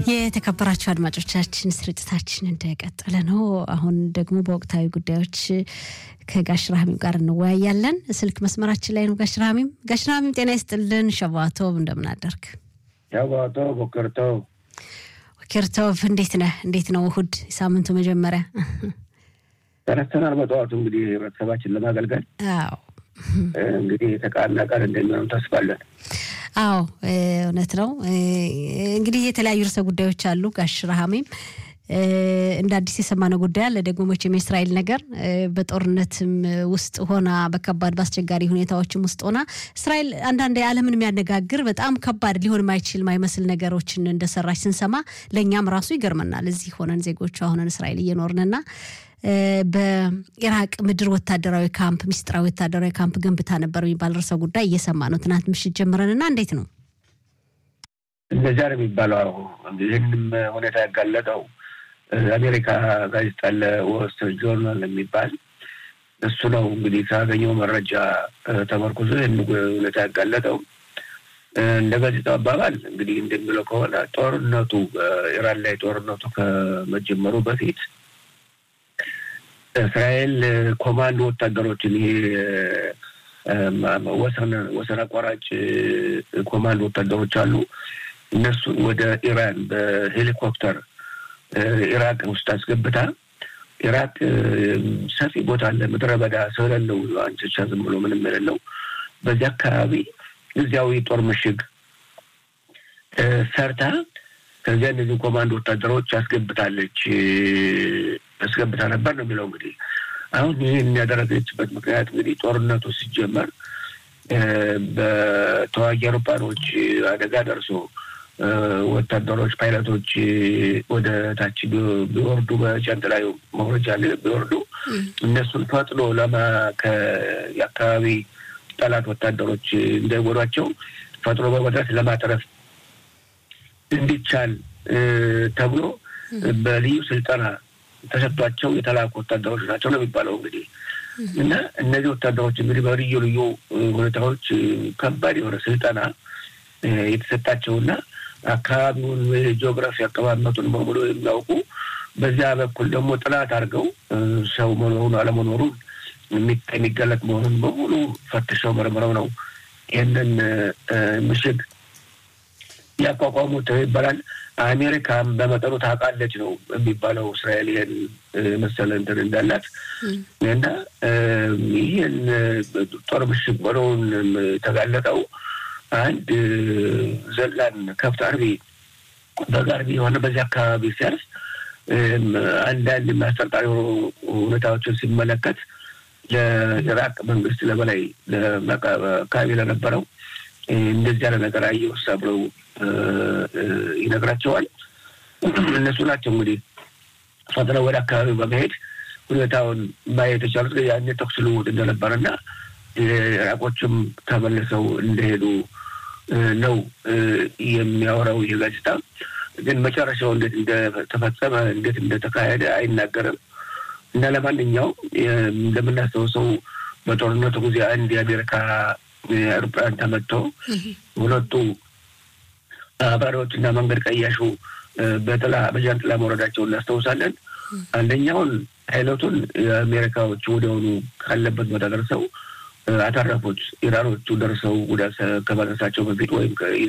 የተከበራችሁ አድማጮቻችን ስርጭታችን እንደቀጠለ ነው። አሁን ደግሞ በወቅታዊ ጉዳዮች ከጋሽ ራህሚም ጋር እንወያያለን። ስልክ መስመራችን ላይ ነው ጋሽ ራህሚም። ጋሽ ራህሚም ጤና ይስጥልን። ሸባቶብ እንደምን አደርክ? ሸባቶ ቦከርቶ ኬርቶቭ እንዴት ነህ? እንዴት ነው እሁድ የሳምንቱ መጀመሪያ? ተነስተናል በጠዋቱ እንግዲህ ህብረተሰባችን ለማገልገል አዎ እንግዲህ የተቃና ቃል እንደሚሆን ተስፋለን። አዎ እውነት ነው። እንግዲህ የተለያዩ ርዕሰ ጉዳዮች አሉ ጋሽ ረሃሜም እንደ አዲስ የሰማነው ጉዳይ አለ። ደግሞ መቼም የእስራኤል ነገር በጦርነትም ውስጥ ሆና በከባድ በአስቸጋሪ ሁኔታዎችም ውስጥ ሆና እስራኤል አንዳንድ የዓለምን የሚያነጋግር በጣም ከባድ ሊሆን ማይችል ማይመስል ነገሮችን እንደሰራች ስንሰማ ለእኛም ራሱ ይገርመናል። እዚህ ሆነን ዜጎቿ ሆነን እስራኤል እየኖርንና በኢራቅ ምድር ወታደራዊ ካምፕ ሚስጥራዊ ወታደራዊ ካምፕ ገንብታ ነበር የሚባል ርዕሰ ጉዳይ እየሰማ ነው ትናንት ምሽት ጀምረንና እንዴት ነው እንደዚያ ነው የሚባለው። ይህንም ሁኔታ ያጋለጠው አሜሪካ ጋዜጣ አለ ወስት ጆርናል የሚባል እሱ ነው እንግዲህ ካገኘው መረጃ ተመርኩዞ ይህን ሁኔታ ያጋለጠው። እንደ ጋዜጣው አባባል እንግዲህ እንደሚለው ከሆነ ጦርነቱ ኢራን ላይ ጦርነቱ ከመጀመሩ በፊት እስራኤል ኮማንዶ ወታደሮችን ይሄ ወሰን ወሰን አቋራጭ ኮማንዶ ወታደሮች አሉ። እነሱን ወደ ኢራን በሄሊኮፕተር ኢራቅ ውስጥ አስገብታ ኢራቅ ሰፊ ቦታ አለ፣ ምድረ በዳ ሰው የሌለው አንቸቻ ዝም ብሎ ምንም የሌለው በዚህ አካባቢ እዚያው የጦር ምሽግ ሰርታ ከዚያ እነዚህ ኮማንዶ ወታደሮች አስገብታለች አስገብታ ነበር ነው የሚለው። እንግዲህ አሁን ይህን ያደረገችበት ምክንያት እንግዲህ ጦርነቱ ሲጀመር በተዋጊ አውሮፕላኖች አደጋ ደርሶ ወታደሮች ፓይለቶች ወደ ታች ቢወርዱ በጃንጥላዩ መውረጃ ቢወርዱ እነሱን ፈጥኖ ለማ የአካባቢ ጠላት ወታደሮች እንዳይጎዷቸው ፈጥኖ በመድረስ ለማትረፍ እንዲቻል ተብሎ በልዩ ስልጠና ተሰጥቷቸው የተላኩ ወታደሮች ናቸው ነው የሚባለው። እንግዲህ እና እነዚህ ወታደሮች እንግዲህ በልዩ ልዩ ሁኔታዎች ከባድ የሆነ ስልጠና የተሰጣቸውና አካባቢውን ጂኦግራፊ አቀማመጡን በሙሉ የሚያውቁ በዚያ በኩል ደግሞ ጥናት አድርገው ሰው መኖሩን አለመኖሩን የሚገለጥ መሆኑን በሙሉ ፈትሸው መርምረው ነው ይህንን ምሽግ ያቋቋሙት ይባላል። አሜሪካም በመጠኑ ታውቃለች ነው የሚባለው እስራኤል ይህን መሰለ እንትን እንዳላት እና ይህን ጦር ምሽግ ሆነውን የተጋለጠው አንድ ዘላን ከብት አርቢ በግ አርቢ የሆነ በዚህ አካባቢ ሲያርስ አንዳንድ የሚያስጠርጣሪ ሁኔታዎችን ሲመለከት ለኢራቅ መንግስት ለበላይ አካባቢ ለነበረው እንደዚህ ያለ ነገር አየውሳ ብለው ይነግራቸዋል። እነሱ ናቸው እንግዲህ ፈጥነው ወደ አካባቢው በመሄድ ሁኔታውን ማየት የቻሉት ያኔ ተኩስ ልውውጥ እንደነበረና ኢራቆችም ተመልሰው እንደሄዱ ነው የሚያወራው ይህ ጋዜጣ። ግን መጨረሻው እንዴት እንደተፈጸመ እንዴት እንደተካሄደ አይናገርም። እና ለማንኛውም እንደምናስታውሰው በጦርነቱ ጊዜ አንድ የአሜሪካ አውሮፕላን ተመትቶ ሁለቱ አብራሪዎች እና መንገድ ቀያሹ በጥላ በጃንጥላ መውረዳቸው እናስታውሳለን። አንደኛውን ፓይለቱን የአሜሪካዎቹ ወዲያውኑ ካለበት ቦታ ደርሰው አተረፉት። ኢራኖቹ ደርሰው ጉዳት ከማድረሳቸው በፊት ወይም